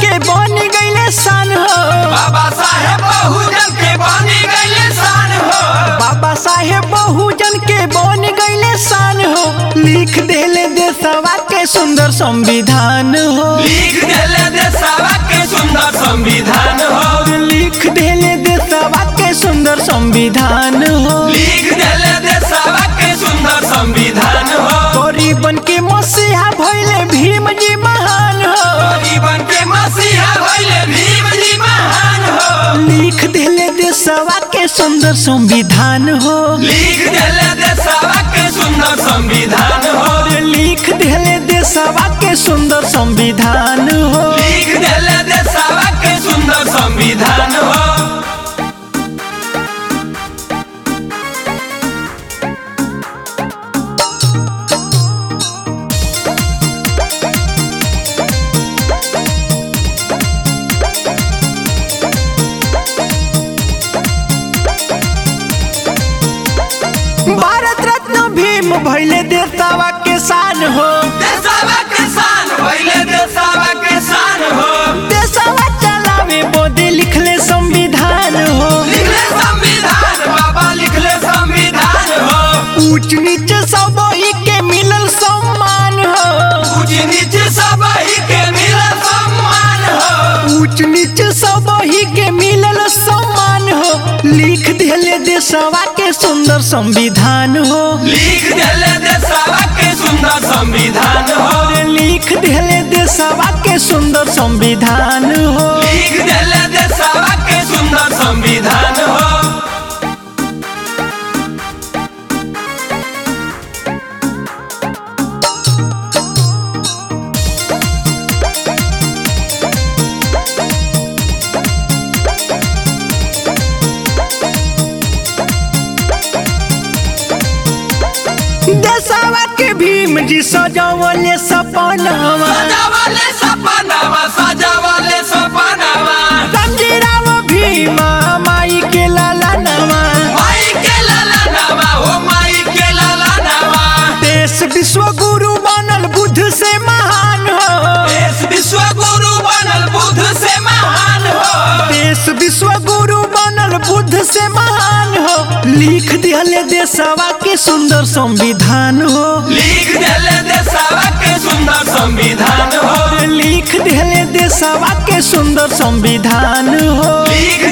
के बन गईले सान हो बाबा साहेब बहुजन के बनी गईले शान हो बाबा साहेब बहुजन के बन गईले सान हो लिख देले देशवा के सुंदर संविधान हो लिख देले देशवा के सुंदर संविधान हो लिख देले देशवा के सुंदर संविधान हो लिख देले देशवा के सुंदर संविधान हो गरीबन के मसीहा भइले भीम जी महान हो गरीबन के मसीहा भइले भीम जी महान हो लिख देले देशवा के सुंदर संविधान हो लिख देले देशवा के सुंदर संविधान हो लिख देले देशवा के सुंदर संविधान हो लिख देले देशवा के सुंदर संविधान हो भारत रत्न भीम भइले देशवा के शान हो देशवा के शान भइले देशवा के शान हो देशवा चलावे बोदे लिखले संविधान हो लिखले संविधान बाबा लिखले संविधान हो ऊंच नीच सब ही के मिलल सम्मान हो ऊंच नीच सब ही के मिलल सम्मान हो ऊंच नीच सब ही के मिलल सम्मान हो लिख देले देशवा के सुंदर संविधान हो लिख देले देशवा के सुंदर संविधान हो लिख देले देशवा के सुंदर संविधान हो लिख देले देशवा के सुंदर संविधान हो देशवा के भीम जी सजावले सपनावा सजावले सपनावा सजावले सपनावा रामजीराव भीमा माई के लाला नवा माई के लाला नावा हो माई के लाला नावा देश विश्व गुरु बनल बुद्ध से महान हो देश विश्व गुरु बनल बुद्ध से महान हो देश विश्व गुरु बनल बुद्ध से महान हो लिख दिहले देशवा के सुंदर संविधान हो लिख देले देशवा के सुंदर संविधान हो लिख दिहले देशवा के सुंदर संविधान हो लिख